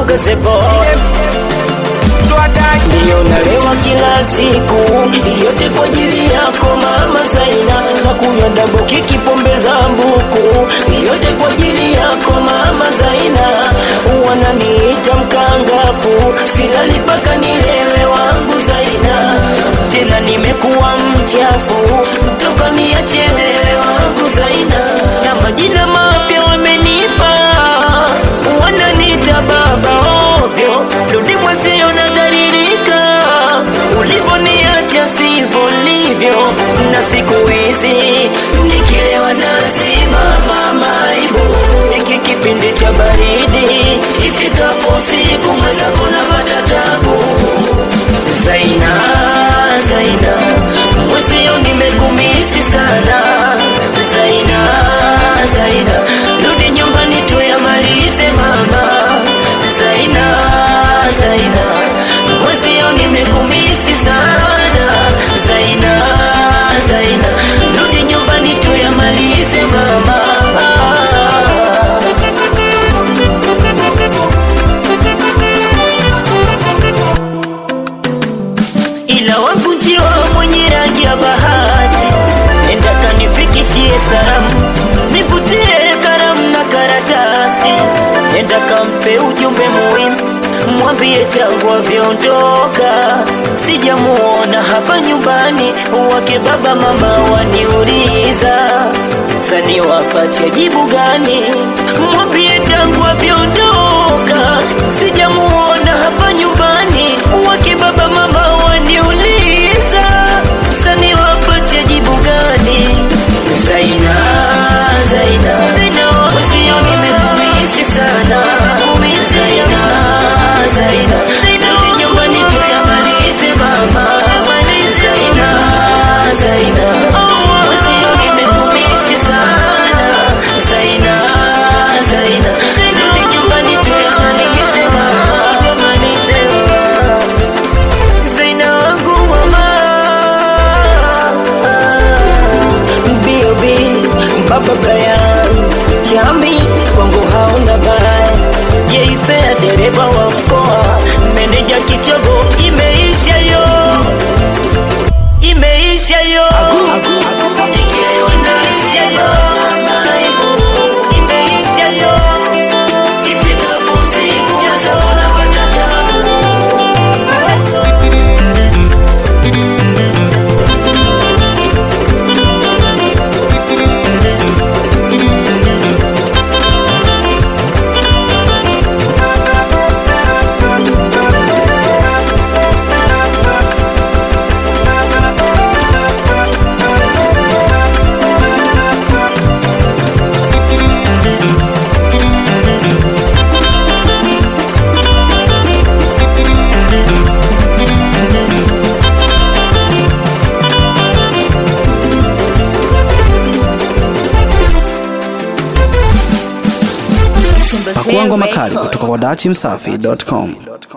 gazebo ndiyo nalewa kila siku, yote kwa ajili yako mama Zaina, na kunywa dabo kiki pombe za mbuku, yote kwa ajili yako mama Zaina, wananiita mkangafu, silali mpaka nilewe wangu Zaina, tena nimekuwa mchafu, toka niache wewe wangu Zaina, na majina mapya wamenipa, wananiita baba ovyo, rudi mwezio nadhalilika, ulivoniacha sivyo livyo, na siku hizi nikilewa nazimama maibu, iki kipindi cha baridi, ifikapo siku mwenzako na matatabu Zaina, Zaina, mwezio nimekumisi sana Zaina, Zaina, rudi nyumbani tuyamalize mama Zaina, Zaina, mwezio nimekumisi sana Zaina, Zaina, rudi nyumbani tuyamalize mama ila wangu njiwa mwenye rangi ya bahati, nenda kanifikishie salamu, nivutie karamu na karatasi, nenda kampe ujumbe muhimu, mwambie tangu avyoondoka sijamuona hapa nyumbani, wake baba mama waniuliza sani wapatia jibu gani? Mwambie tangu avyoondoka sijamuona hapa nyumbani, wake baba mama waniuliza sani wapatia jibu gani? Zaina, Zaina, Zaina, usio nimekumisi sana, Zaina, Zaina, Zaina, rudi nyumbani tuyamalize mama, Zaina, Zaina, usio nimekumisi sana, Zaina, Zaina, rudi nyumbani tuyamalize mama, tuyamalize mama. Zaina wangu mama B.O.B Baba Brian Chami kwangu hauna baya Jeifea dereva wa mkoa Meneja kichogo imeisha yo Imeisha yo Nikilewa naisha yo Imeisha yo Ifikapo usiku Yaza unapata tabu Pakuangwa makali kutoka kwa dachimsafi.com.